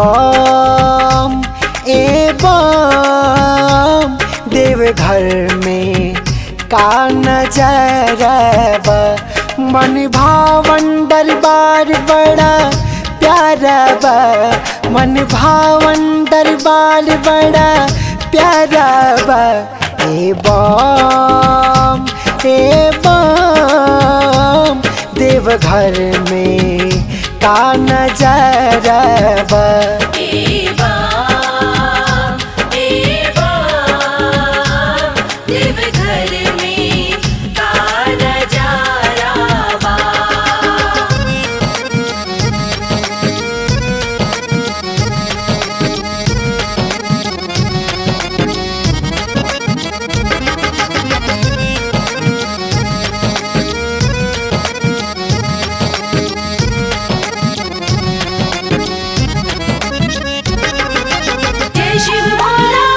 बम ए बम देवघर में का नजरबा मन भावन दरबार बड़ा प्यारा बा मन भावन दरबार बड़ा प्यारा बा ए बम ए बम देवघर में का नजरबा देवा देवा देवघर में का नजारा बा जय शिव भोला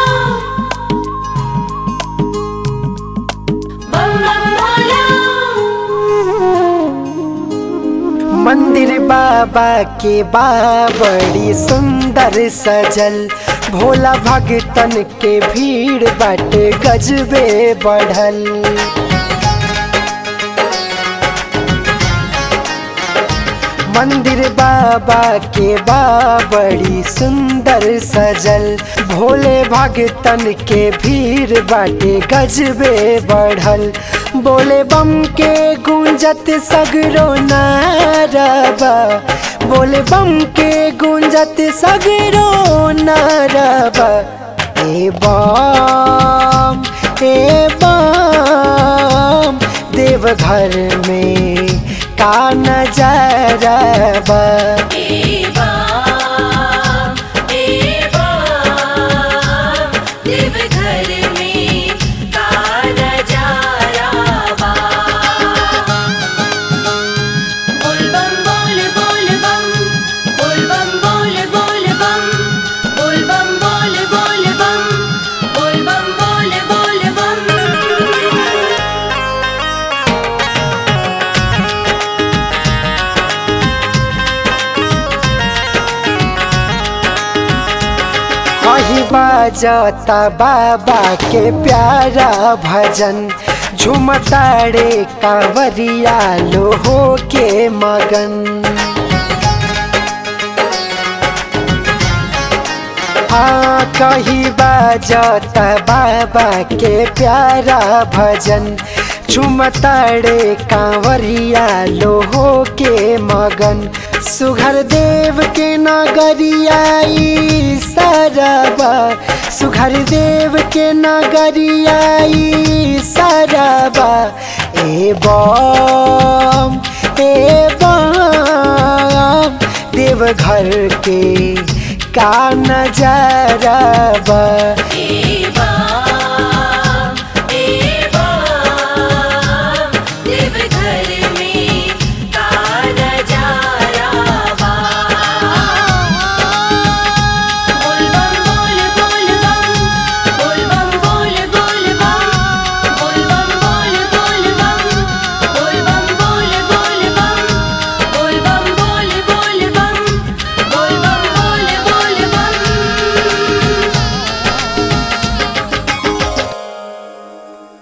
बम बम भोला मंदिर बाबा के बा बड़ी सुंदर सजल भोला भगतन के भीड़ बाटे गजबे बढ़ल मंदिर बाबा के बा बड़ी सुंदर सजल भोले भगतन के भीड़ बाटे गजबे बढ़ल बोले बम के गूंजत सगरो नारबा बोले बम के गूंजत सगरो नारबा ए बम ए बम देवघर में का नजरबा देवा देवा देवघर में का नजारा बा बोल बम बोल बोल बम बोल बम बोल बोल बम बोल बम बोल बोल बम बोल बम बोल बोल बम कहीं बाजता बाबा के प्यारा भजन झुमताड़े कांवरिया लो हो के मगन हाँ कहीं बाजता बाबा के प्यारा भजन झुमताड़े कांवरिया लो हो के मगन सुघर देव के नगरियाई सरबा सुघर देव के नगरियाई सरबा ए बम ए बम देवघर के का नजरबा देवा